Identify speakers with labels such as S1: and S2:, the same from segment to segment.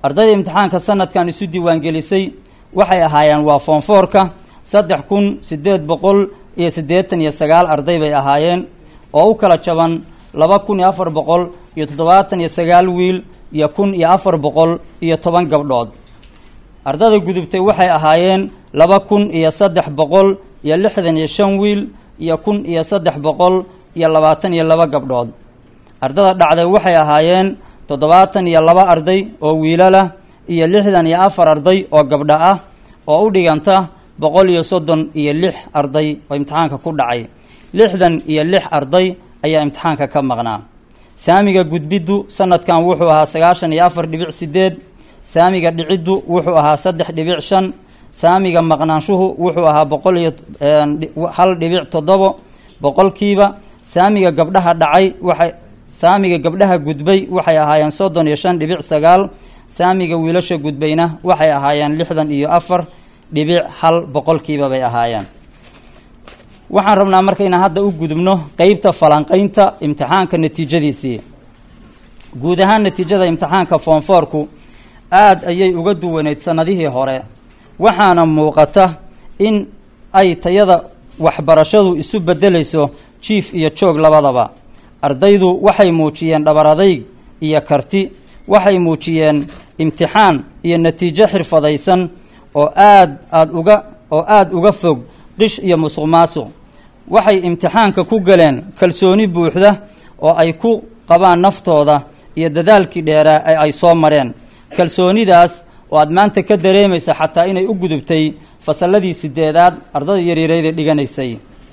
S1: ardayda imtixaanka sanadkan isu diiwaangelisay waxay ahaayeen waa foonfoorka saddex kun siddeed boqol iyo siddeetan iyo sagaal arday bay ahaayeen oo u kala jaban laba kun iyo afar boqol iyo toddobaatan iyo sagaal wiil iyo kun iyo afar boqol iyo toban gabdhood ardada gudubtay waxay ahaayeen laba kun iyo saddex boqol iyo lixdan iyo shan wiil iyo kun iyo saddex boqol iyo labaatan iyo laba gabdhood ardada dhacday waxay ahaayeen toddobaatan iyo laba arday oo wiilalah iyo lixdan iyo afar arday oo gabdho ah oo u dhiganta boqol iyo soddon iyo lix arday oo imtixaanka ku dhacay lixdan iyo lix arday ayaa imtixaanka ka maqnaa saamiga gudbiddu sanadkan wuxuu ahaa sagaashan iyo afar dhibic sideed saamiga dhiciddu wuxuu ahaa saddex dhibic shan saamiga maqnaanshuhu wuxuu ahaa boqol iyo hal dhibic toddobo boqolkiiba saamiga gabdhaha dhacay waxay saamiga gabdhaha gudbay waxay ahaayeen soddon iyo shan dhibic sagaal saamiga wiilasha gudbayna waxay ahaayeen lixdan iyo afar dhibic hal boqolkiiba bay ahaayeen waxaan rabnaa marka inaan hadda u gudubno qeybta falanqaynta imtixaanka natiijadiisii guud ahaan natiijada imtixaanka foonfoorku aada ayay uga duwaneyd sanadihii hore waxaana muuqata in ay tayada waxbarashadu isu beddelayso jiif iyo joog labadaba ardaydu waxay muujiyeen dhabar adayg iyo karti waxay muujiyeen imtixaan iyo natiijo xirfadaysan oo aad aad uga oo aada uga fog qish iyo musuq maasuq waxay imtixaanka ku galeen kalsooni buuxda oo ay ku qabaan naftooda iyo dadaalkii dheeraa ee ay soo mareen kalsoonidaas oo aad maanta ka dareemaysa xataa inay u gudubtay fasalladii sideedaad ardada yaryarayda dhiganaysay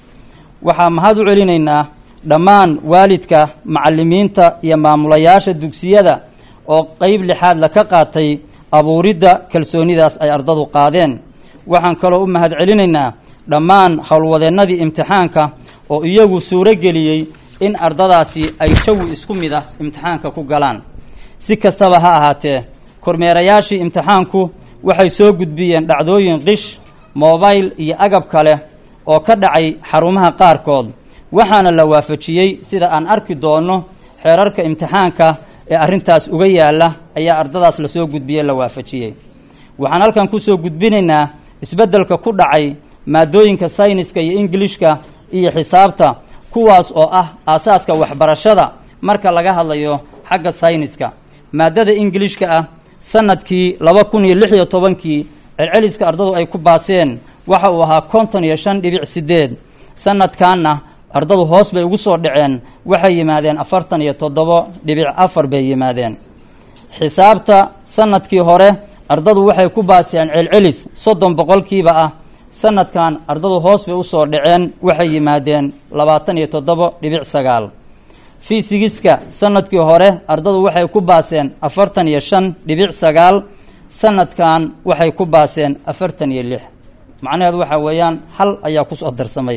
S1: waxaa mahad u celinaynaa dhammaan waalidka macallimiinta iyo maamulayaasha dugsiyada oo qeyb lixaadla ka qaatay abuuridda kalsoonidaas ay ardadu qaadeen waxaan kaloo u mahad celinaynaa dhammaan howlwadeennadii imtixaanka oo iyagu suuro geliyey in ardadaasi ay jawi isku mid ah imtixaanka ku galaan si kastaba ha ahaatee kormeerayaashii imtixaanku waxay soo gudbiyeen dhacdooyin qish mobayl iyo agab kale oo ka dhacay xarumaha qaarkood waxaana la waafajiyey sida aan arki doonno xeerarka imtixaanka ee arrintaas uga yaalla ayaa ardadaas lasoo gudbiyey la waafajiyey waxaan halkan kusoo gudbinaynaa isbeddelka ku dhacay maadooyinka sayniska iyo ingilishka iyo xisaabta kuwaas oo ah aasaaska waxbarashada marka laga hadlayo xagga sayniska maadada ingilishka ah sanadkii laba kun iyo lix iyo tobankii celceliska ardadu ay ku baaseen waxa uu ahaa konton iyo shan dhibic sideed sanadkanna ardadu hoos bay ugu soo dhaceen waxay yimaadeen afartan iyo toddobo dhibic afar bay yimaadeen xisaabta sanadkii hore ardadu waxay ku baaseen celcelis soddon boqolkiiba ah sanadkan ardadu hoos bay usoo dhaceen waxay yimaadeen labaatan iyo toddobo dhibic sagaal fiisigiska sanadkii hore ardadu waxay ku baaseen afartan iyo shan dhibic sagaal sanadkan waxay ku baaseen afartan iyo lix macnaheedu waxaa weeyaan hal ayaa kusoo darsamay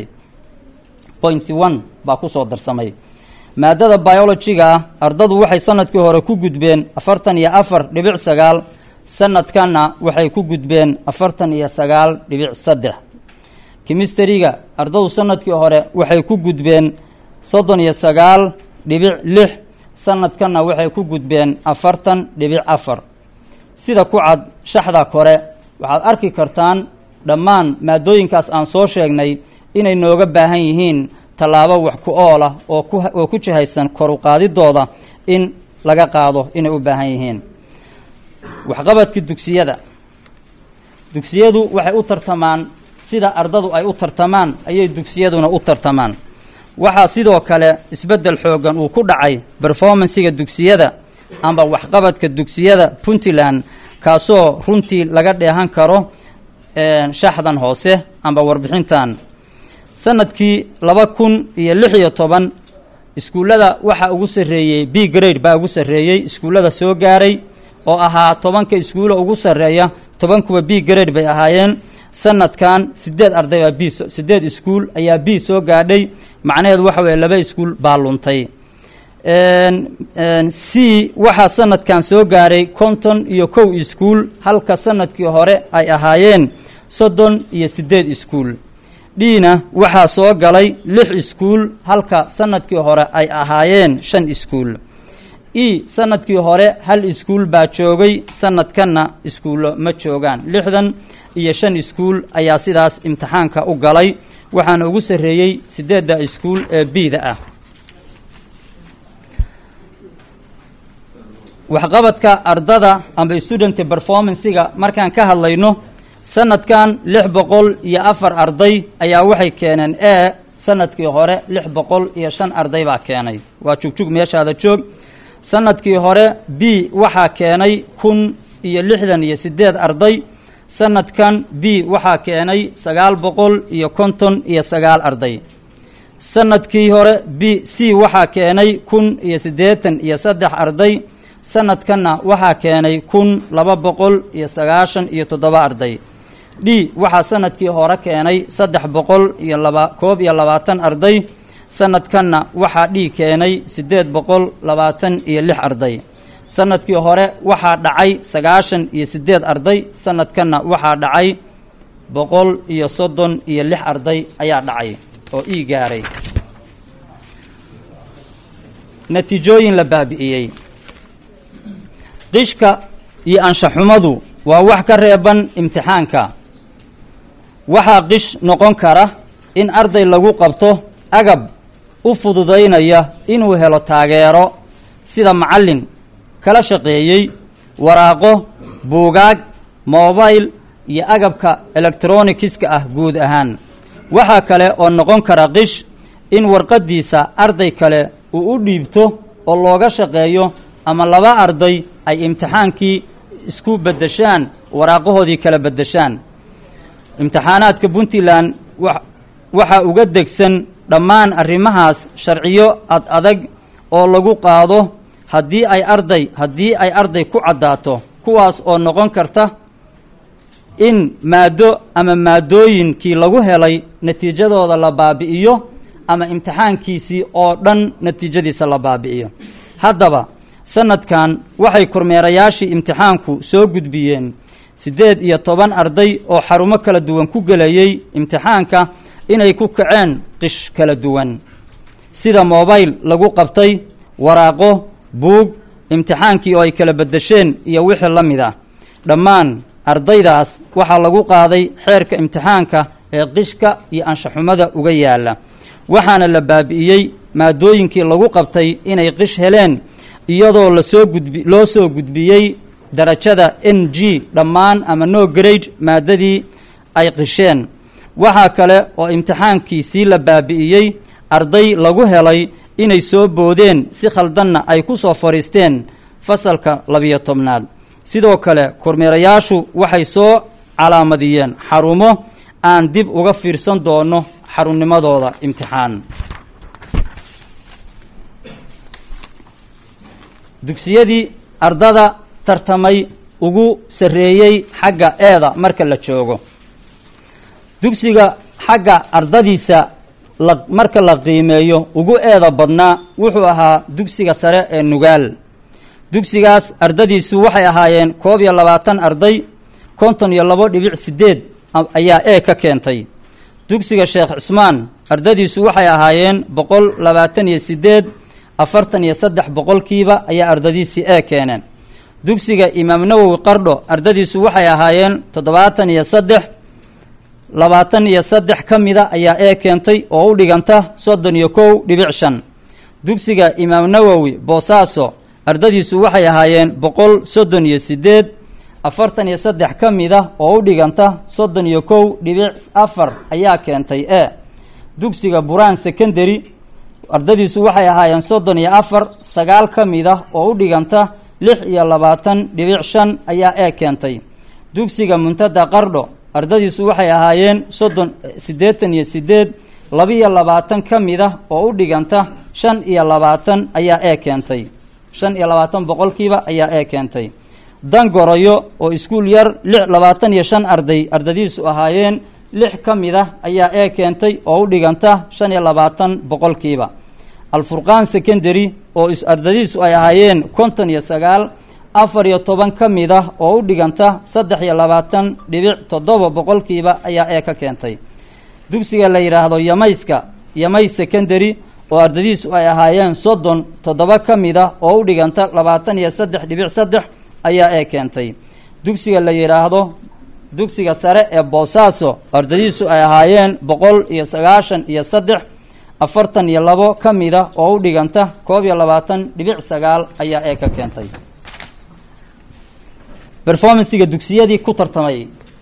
S1: pointy one baa kusoo darsamay maadada biologiga ah ardadu waxay sanadkii hore ku gudbeen afartan iyo afar dhibic sagaal sanadkanna waxay ku gudbeen afartan iyo sagaal dhibic saddex kimisteriga ardadu sanadkii hore waxay ku gudbeen soddon iyo sagaal dhibic lix sanadkanna waxay ku gudbeen afartan dhibic afar sida ku cad shaxda kore waxaad arki kartaan dhammaan maadooyinkaas aan soo sheegnay inay nooga baahan yihiin tallaabo wax ku ool ah oo ku oo ku jihaysan kor u qaadidooda in laga qaado inay u baahan yihiin waxqabadka dugsiyada dugsiyadu waxay u tartamaan sida ardadu ay u tartamaan ayay dugsiyaduna u tartamaan waxaa sidoo kale isbeddel xoogan uu ku dhacay berformansiga dugsiyada amba waxqabadka dugsiyada puntland kaasoo runtii laga dheehan karo shaxdan hoose amba warbixintan sanadkii laba kun iyo lix iyo toban iskuullada waxaa ugu sarreeyey b grade baa ugu sarreeyey iskuullada soo gaaray oo ahaa tobanka iskuulo ugu sarreeya tobankuwa b grade bay ahaayeen sanadkan sideed arday baa b sideed iskuul ayaa b soo gaadhay macnaheedu waxa weeye laba iskuul baa luntay c waxaa sanadkan soo gaaray konton iyo kow iskuul halka sanadkii hore ay ahaayeen soddon iyo siddeed iskuul dhina waxaa soo galay lix iskuul halka sanadkii hore ay ahaayeen shan iskuul e sanadkii hore hal iskuul baa joogay sanadkanna iskuullo ma joogaan lixdan iyo shan iskuul ayaa sidaas imtixaanka u galay waxaana ugu sarreeyey siddeedda iskuul ee biida ah waxqabadka ardada amba student performancega markaan ka hadlayno sanadkan lix boqol iyo afar arday ayaa waxay keeneen e sanadkii hore lix boqol iyo shan arday baa keenay waa jugjug meeshaada joog sanadkii hore b waxaa keenay kun iyo lixdan iyo siddeed arday sanadkan b waxaa keenay sagaal boqol iyo konton iyo sagaal arday sanadkii hore b c waxaa keenay kun iyo siddeetan iyo saddex arday sanadkanna waxaa keenay kun laba boqol iyo sagaashan iyo toddoba arday d waxaa sanadkii hore keenay saddex boqol iyo laba koob iyo labaatan arday sanadkanna waxaa d keenay siddeed boqol labaatan iyo lix arday sanadkii hore waxaa dhacay sagaashan iyo siddeed arday sanadkanna waxaa dhacay boqol iyo soddon iyo lix arday ayaa dhacay oo ii gaaray natiijooyin la baabi'iyey qishka iyo anshaxumadu waa wax ka reeban imtixaanka waxaa qish noqon kara in arday lagu qabto agab u fududaynaya inuu helo taageero sida macallin kala shaqeeyey waraaqo buugaag mobayl iyo agabka elektronikiska ah guud ahaan waxaa kale oo noqon kara qish in warqaddiisa arday kale uu u dhiibto oo looga shaqeeyo ama laba arday ay imtixaankii isku beddeshaan waraaqahoodii kala beddeshaan imtixaanaadka puntland waxaa uga degsan dhammaan arrimahaas sharciyo ad adag oo lagu qaado haddii ay arday haddii ay arday ku caddaato kuwaas oo noqon karta in maaddo ama maadooyinkii lagu helay natiijadooda la baabi'iyo ama imtixaankiisii oo dhan natiijadiisa la baabi'iyo haddaba sanadkan waxay kormeerayaashii imtixaanku soo gudbiyeen siddeed iyo toban arday oo xarumo kala duwan ku gelayey imtixaanka inay ku kaceen qish kala duwan sida mobayl lagu qabtay waraaqo buug imtixaankii oo ay kala beddesheen iyo wixii la mid ah dhammaan ardaydaas waxaa lagu qaaday xeerka imtixaanka ee qishka iyo anshaxumada uga yaalla waxaana la baabi'iyey maadooyinkii lagu qabtay inay qish heleen iyadoo lasoo gudbi loo soo gudbiyey darajada n g dhammaan ama no grade maadadii ay qisheen waxaa kale oo imtixaankiisii la baabi'iyey arday lagu helay inay soo boodeen si khaldanna ay ku soo fadhiisteen fasalka labiyo tobnaad sidoo kale kormeerayaashu waxay soo calaamadiyeen xarumo aan dib uga fiirsan doono xarunnimadooda imtixaan dugsiyadii ardada tartamay ugu sarreeyey xagga eeda marka la joogo dugsiga xagga ardadiisa la marka la qiimeeyo ugu eeda badnaa wuxuu ahaa dugsiga sare ee nugaal dugsigaas ardadiisu waxay ahaayeen koob iyo labaatan arday konton iyo labo dhibic siddeed ayaa e ka keentay dugsiga sheekh cismaan ardadiisu waxay ahaayeen boqol labaatan iyo siddeed afartan iyo saddex boqolkiiba ayaa ardadiisii e keeneen dugsiga imaam nawowi qardho ardadiisu waxay ahaayeen toddobaatan iyo saddex labaatan iyo saddex ka mida ayaa e keentay oo u dhiganta soddon iyo kow dhibic shan dugsiga imaam nawowi boosaaso ardadiisu waxay ahaayeen boqol soddon iyo siddeed afartan iyo saddex ka mida oo u dhiganta soddon iyo kow dhibic afar ayaa keentay e dugsiga buraan secondary ardadiisu waxay ahaayeen soddon iyo afar sagaal ka mida oo u dhiganta lix iyo labaatan dhibic shan ayaa e keentay dugsiga muntada qardho ardadiisu waxay ahaayeen soddon siddeetan iyo siddeed labiyo labaatan ka mida oo u dhiganta shan iyo labaatan ayaa e keentay shan iyo labaatan boqolkiiba ayaa e keentay dangoroyo oo iskuul yar lix labaatan iyo shan arday ardadiisu ahaayeen lix ka mid ah ayaa e keentay oo u dhiganta shan iyo labaatan boqolkiiba alfurqaan secondary oo ardadiisu ay ahaayeen konton iyo sagaal afar iyo toban ka mid ah oo u dhiganta saddex iyo labaatan dhibic toddoba boqolkiiba ayaa e ka keentay dugsiga la yidhaahdo yamayska yamay secondary oo ardadiisu ay ahaayeen soddon toddoba ka mid ah oo u dhiganta labaatan iyo saddex dhibic saddex ayaa ee keentay dugsiga la yidhaahdo dugsiga sare ee boosaaso ardadiisu ay ahaayeen boqol iyo sagaashan iyo saddex afartan iyo labo ka mid ah oo u dhiganta koob iyo labaatan dhibic sagaal ayaa ee ka keentay performancega dugsiyadii ku tartamay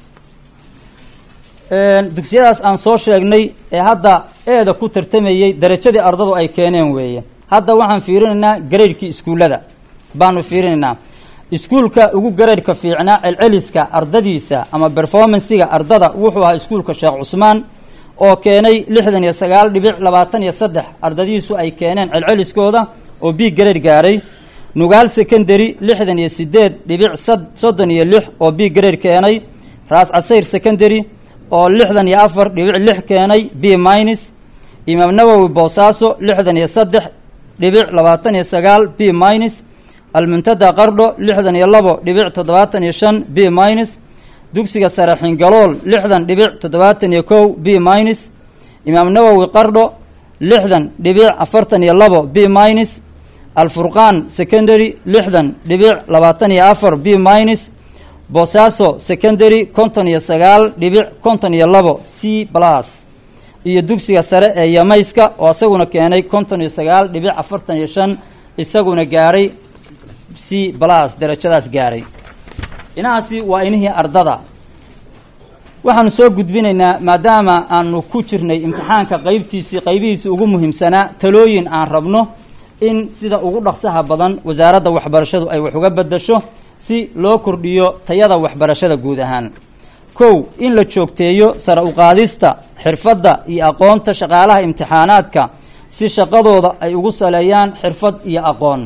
S1: dugsiyadaas aan soo sheegnay ee hadda eeda ku tartamayey darajadii ardadu ay keeneen weeye hadda waxaan fiirinaynaa gareydhkii iskuullada baanu fiirinaynaa iskuulka ugu gareydhka fiicnaa celceliska ardadiisa ama performancega ardada wuxuu ahaa iskuulka sheekh cusmaan oo keenay lixdan iyo sagaal dhibic labaatan iyo saddex ardadiisu ay keeneen celceliskooda oo b gareydh gaaray nugaal secondary lixdan iyo sideed dhibic soddon iyo lix oo b gareydh keenay raas casayr secondary oo lixdan iyo afar dhibic lix keenay b minus imaam nawowi boosaaso lixdan iyo saddex dhibic labaatan iyo sagaal b minus almuntada qardho lixdan iyo labo dhibic toddobaatan iyo shan b minus dugsiga sare xingalool lixdan dhibic toddobaatan iyo kow b minus imaam nawowi qardho lixdan dhibic afartan iyo labo b minus alfurqaan secondary lixdan dhibic labaatan iyo afar b minus boosaaso secondary konton iyo sagaal dhibic konton iyo labo c plus iyo dugsiga sare ee yamayska oo isaguna keenay konton iyo sagaal dhibic afartan iyo shan isaguna gaaray c plus darajadaas gaaray inahaasi waa inihii ardada waxaanu soo gudbinaynaa maadaama aanu ku jirnay imtixaanka qeybtiisii qeybihiisii ugu muhiimsanaa talooyin aan rabno in sida ugu dhaqsaha badan wasaaradda waxbarashadu ay wax uga bedasho si loo kordhiyo tayada waxbarashada guud ahaan kow in la joogteeyo sare uqaadista xirfadda iyo aqoonta shaqaalaha imtixaanaadka si shaqadooda ay ugu saleeyaan xirfad iyo aqoon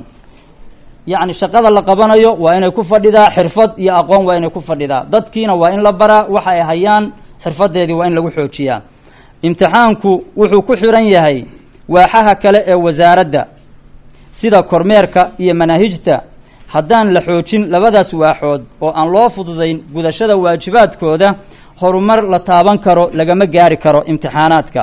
S1: yacni shaqada la qabanayo waa inay ku fadhidaa xirfad iyo aqoon waa inay ku fadhidaa dadkiina waa in la baraa waxa ay hayaan xirfadeedii waa in lagu xoojiyaa imtixaanku wuxuu ku xiran yahay waaxaha kale ee wasaaradda sida kormeerka iyo manaahijta haddaan la xoojin labadaas waaxood oo aan loo fududayn gudashada waajibaadkooda horumar la taaban karo lagama gaari karo imtixaanaadka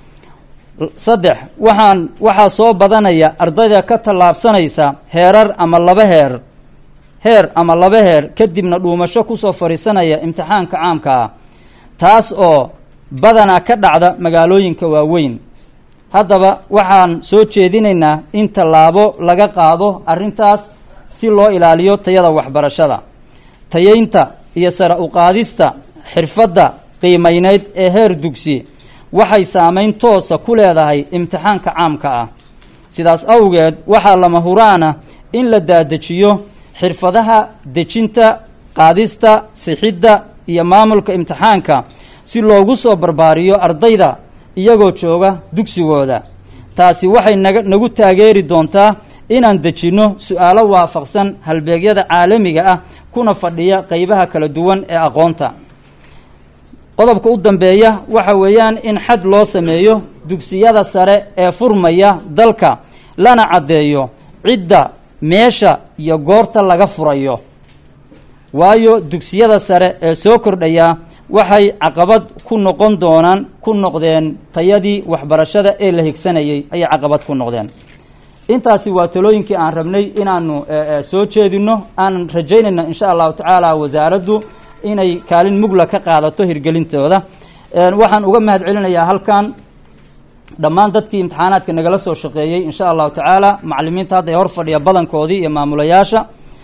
S1: saddex waxaan waxaa soo badanaya ardayda ka tallaabsanaysa heerar ama laba heer heer ama laba heer kadibna dhuumasho kusoo fadhiisanaya imtixaanka caamka ah taas oo badanaa ka dhacda magaalooyinka waaweyn haddaba waxaan soo jeedinaynaa in tallaabo laga qaado arrintaas si loo ilaaliyo tayada waxbarashada tayeynta iyo sare uqaadista xirfadda qiimayneyd ee heer dugsi waxay saameyn toosa ku leedahay imtixaanka caamka ah sidaas awgeed waxaa lama huraana in la daadejiyo xirfadaha dejinta qaadista sixidda iyo maamulka imtixaanka si loogu soo barbaariyo ardayda iyagoo jooga dugsigooda taasi waxay naga nagu taageeri doontaa inaan dejinno su-aalo waafaqsan halbeegyada caalamiga ah kuna fadhiya qeybaha kala duwan ee aqoonta qodobka u dambeeya waxa weeyaan in xad loo sameeyo dugsiyada sare ee furmaya dalka lana caddeeyo cidda meesha iyo goorta laga furayo waayo dugsiyada sare ee soo kordhaya waxay caqabad ku noqon doonaan ku noqdeen tayadii waxbarashada ee la higsanayay ayay caqabad ku noqdeen intaasi waa talooyinkii aan rabnay inaanu soo jeedino aanan rajaynayna insha allahu tacaala wasaaraddu inay kaalin mugla ka qaadato hirgelintooda waxaan uga mahad celinayaa halkan dhammaan dadkii imtixaanaadka nagala soo shaqeeyey insha allahu tacaala macalimiinta hadda ee hor fadhiya badankoodii iyo maamulayaasha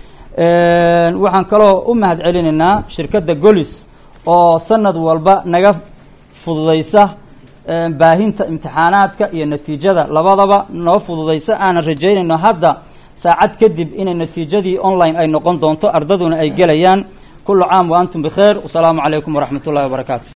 S1: waxaan kaloo u mahad celinaynaa shirkadda golis oo sanad walba naga fududaysa baahinta imtixaanaadka iyo natiijada labadaba noo fududaysa aanan rajaynayno hadda saacad kadib inay natiijadii online ay noqon doonto ardaduna ay gelayaan kullu caam wa antum bikheer wasalaamu calaykum waraxmat ullahi wabarakaatu